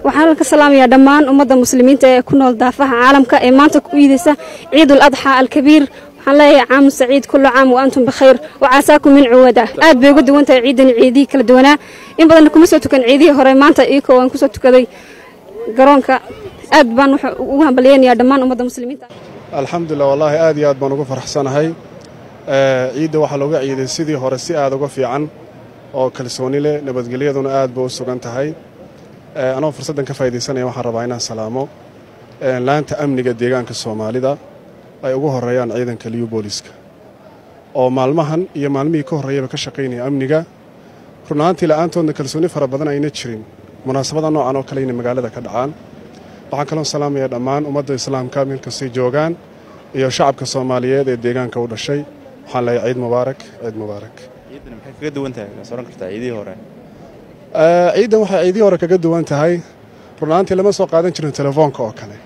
waxaan ka salaamayaa dhammaan ummadda muslimiinta ee ku nool daafaha caalamka ee maanta ku iidaysa ciidul adxaa alkabiir waxaan leeyahay caamu saciid kullu caam wa antum bikhayr wa caasaakum min cuwada aad bay uga duwan tahay ciidan ciidihii kala duwanaa in badanna kuma soo tukan ciidihii hore maanta iikoo waan kusoo tukaday garoonka aad baan ugu hambalyeynayaa dhammaan ummadda muslimiinta alxamdulilah wallaahi aad iyo aad baan ugu faraxsanahay ciidda waxaa looga ciiday sidii hore si aad uga fiican oo kalsooni leh nabadgelyaduna aad ba u sugan tahay anoo fursaddan ka faa'idaysanaya waxaan rabaa inaan salaamo laanta amniga deegaanka soomaalida ay ugu horreeyaan ciidanka liyu booliska oo maalmahan iyo maalmihii ka horreeyaba ka shaqaynaya amniga run ahaantii la'aantoodna kalsooni fara badan ayna jirin munaasabada noocan oo kale inay magaalada ka dhacaan waxaan kaloo salaamayaa dhammaan ummadda islaamka meel kastay joogaan iyo shacabka soomaaliyeed ee deegaanka u dhashay waxaan leeyahay ciid mubaarak ciid mubaarak ciiddan waxay ciidihii hore kaga duwan tahay run ahaantii lama soo qaadan jirin telefoonka oo kale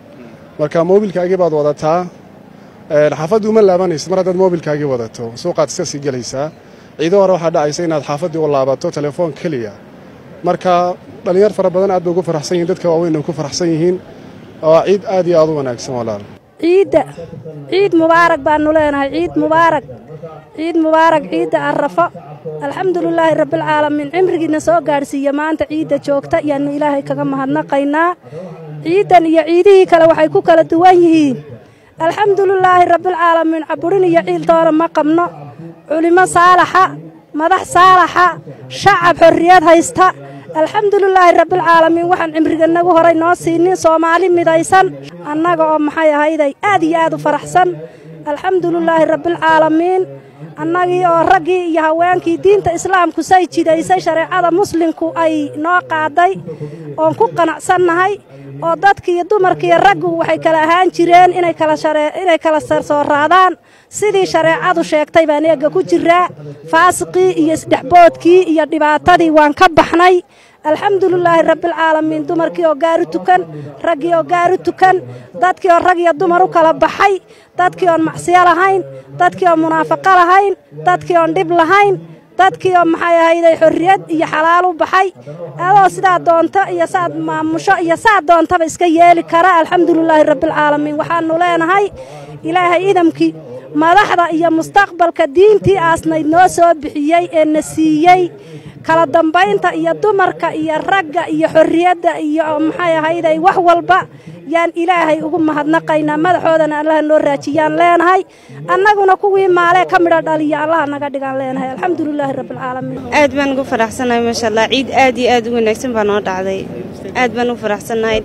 marka moobilkaagii baad wadataa xaafaddii uma laabanaysid mar haddaad moobilkaagii wadato suuqaad iska sii gelaysaa ciido hore waxaa dhacaysa inaad xaafaddii u laabato telefoon keliya marka dhallinyar fara badan aad bay ugu faraxsan yihin dadka waaweyn ay ku faraxsan yihiin waa ciid aad iyo aad u wanaagsan walaal ciidda ciid mubaarak baannu leenahay ciid mubaarak ciid mubaarak ciidda arrafo alxamdulilaahi rabbialcaalamiin cimrigiina soo gaadhsiiya maanta ciidda joogta yaannu ilaahay kaga mahadnaqaynaa ciiddan iyo ciidihii kale waxay ku kala duwan yihiin alxamdulilaahi rabbialcaalamiin caburin iyo ciiltoona ma qabno culimmo saalaxa madax saalaxa shacab xorriyad haysta alxamdulilaahi rabbialcaalamiin waxaan cimriganagu horay noo siinin soomaali midaysan annaga oo maxay ahayday aad iyo aad u faraxsan alxamdulilaahi rabbialcaalamiin annagii oo raggii iyo haweenkii diinta islaamku say jidaysay shareecada muslimku ay noo qaaday oon ku qanacsannahay oo dadkiiyo dumarkiiyo raggu waxay kala ahaan jireen inay kala sarsooraadaan sidii shareecadu sheegtay baan eegga ku jiraa faasiqii iyo isdhexboodkii iyo dhibaatadii waan ka baxnay alxamdulilaahi rabbialcaalamiin dumarkii oo gaaru tukan raggii oo gaaru tukan dadkii oo rag iyo dumar u kala baxay dadkii oon macsiyo lahayn dadkii oon munaafaqo lahayn dadkii oon dhib lahayn dadkii oo maxay ahayday xorriyad iyo xalaal u baxay adoo sidaa doonto iyo saad maamusho iyo saad doontaba iska yeeli kara alxamdulilaahi rabbialcaalamiin waxaannu leenahay ilaahay idamkii madaxda iyo mustaqbalka diintii aasnayd noo soo bixiyey ee na siiyey kala dambaynta iyo dumarka iyo ragga iyo xorriyadda iyo maxay ahayday wax walba yaan ilaahay ugu mahadnaqaynaa madaxoodana allaha noo raajiyaan leenahay annaguna kuwii maalee ka midho dhaliya allaha naga dhigaan leenahay alxamdulilaahi rabbialcaalamiin aad baan ugu faraxsanahay maasha allah ciid aad iyo aad u wanaagsan baa noo dhacday aad baan ugu faraxsanahay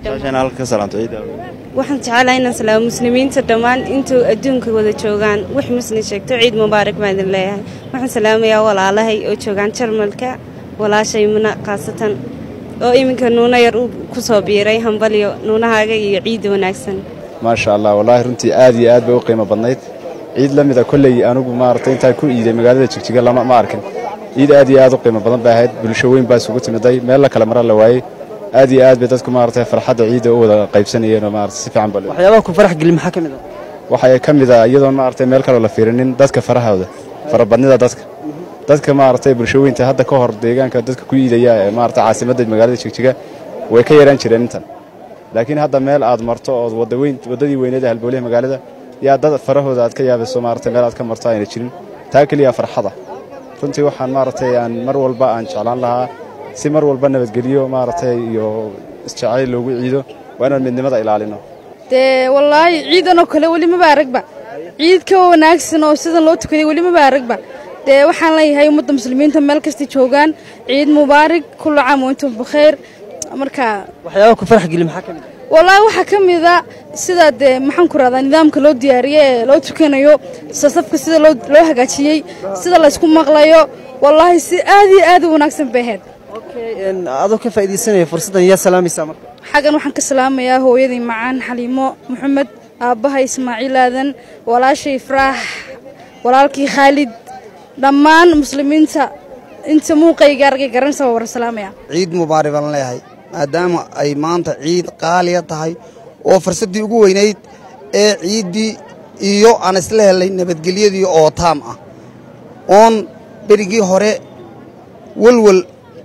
waxaan jecelahay inaan salaamo muslimiinta dhammaan intuu adduunka wada joogaan wax muslim sheegto ciid mubaarak baan idin leeyahay waxaan salaamayaa walaalahay oo joogaan jarmalka walaashay muna khaasatan oo iminka nuuna yar uu ku soo biiray hambalyo nuunahaaga iyo ciidda wanaagsan maasha allah wallaahi runtii aad iyo aad bay u qiimo badnayd ciid la mida kolley anugu maaragtay intaan ku iiday magaalada jigjiga lama ma arkin ciid aad iyo aad u qiimo badan bay ahayd bulsho weyn baa isugu timiday meel la kale mara la waayey aad iyo aad bay dadku maaragtay farxadda ciidda u wada qaybsanayeen oo maaragtay si fiican baa waxyaabaha ku farax gelin maxaa ka mid ah waxaa ka mid ah iyadoon maaragtay meel kaloo la fiirinin dadka farahooda farabadnida dadka dadka maaragtay bulshaweynta hadda ka hor deegaanka dadka ku iidaya ee maaragtay caasimadda magaalada jigjiga way ka yaraan jireen intan laakiin hadda meel aad marto ood wadaweyn waddadii weyneed ee halbooliha magaalada yaa dad farahooda aad ka yaabayso maaragtay meel aad ka marto ayna jirin taa keliya farxada runtii waxaan maaragtay aan mar walba aan jeclaan lahaa si mar walba nabadgeliyo maaragtay iyo isjacayl loogu ciido waa inaan midnimada ilaalino dee wallaahi ciidanoo kale weli maba aragba ciid ka wanaagsan oo sidan loo tukaday weli maba aragba dee waxaan leeyahay ummadda muslimiinta meel kastay joogaan ciid mubaarig kullu caam wa intum bikhayr marka waxyaabaha ku farax gelin maxaa ka mid ah wallaahi waxaa ka mida sida dee maxaan ku rahdaa nidaamka loo diyaariyey ee loo tukanayo sasafka sida loo loo hagaajiyey sida laysku maqlayo wallaahi si aad iyo aad u wanaagsan bay ahayd adoo ka faa'iidaysanaya fursaddan yaa salaamaysaa marka xaggan waxaan ka salaamayaa hooyadii macaan xaliimo maxamed aabbahay ismaaciil aadan walaashay ifraax walaalkii khaalid dhammaan muslimiinta inta muuqayga argay garanaysa waa wara salaamaya ciid mubaarak baan leeyahay maadaama ay maanta ciid qaaliya tahay oo fursaddii ugu weynayd ee ciiddii iyo aan isla helay nabadgelyadii oo taam ah oon berigii hore welwel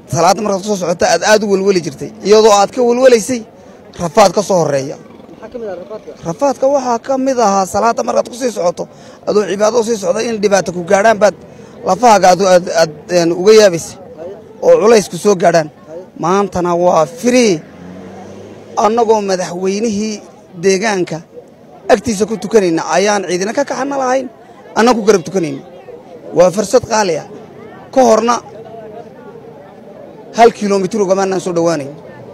salaadda markaad ku soo socota aad aad u welweli jirtay iyadoo aad ka welwelaysay rafaad ka soo horreeya rafaadka waxaa ka mid ahaa salaadda markaad ku sii socoto adoo cibaado sii socda in dhibaato ku gaadhaan baad lafahaaga aad aad uga yaabaysay oo culaysku soo gaadhaan maantana waa firii annagoo madaxweynihii deegaanka agtiisa ku tukanayna ayaan ciidina ka kaxana lahayn annan ku garab tukanayna waa fursad qaali ah ka horna hal kilomitir ugamaanaan soo dhowaanayn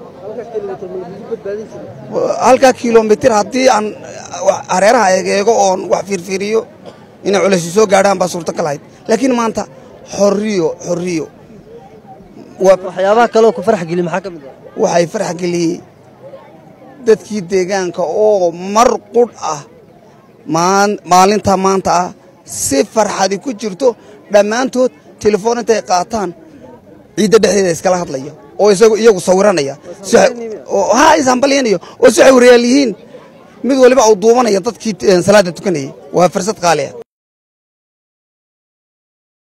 halkaa kilomitir haddii aan hareeraha eegeego oon wax fiirfiiriyo inay culaysi soo gaadhaan baa suurtagal ahayd laakiin maanta xorriyo xorriyo waxyaabaha kaleoo ku farx geliy maxaa ka mid ah waxay farx geliyey dadkii deegaanka oo mar qudh ah maalinta maanta ah si farxadi ku jirto dhammaantood telefoon intay qaataan ciidda dhexdeeda iskala hadlaya oo iyagu sawiranaya ha ishambalyanayo oo si xawriyaal yihiin mid waliba uu duubanaya dadkii salaadda tukanayay waa fursad qaali ah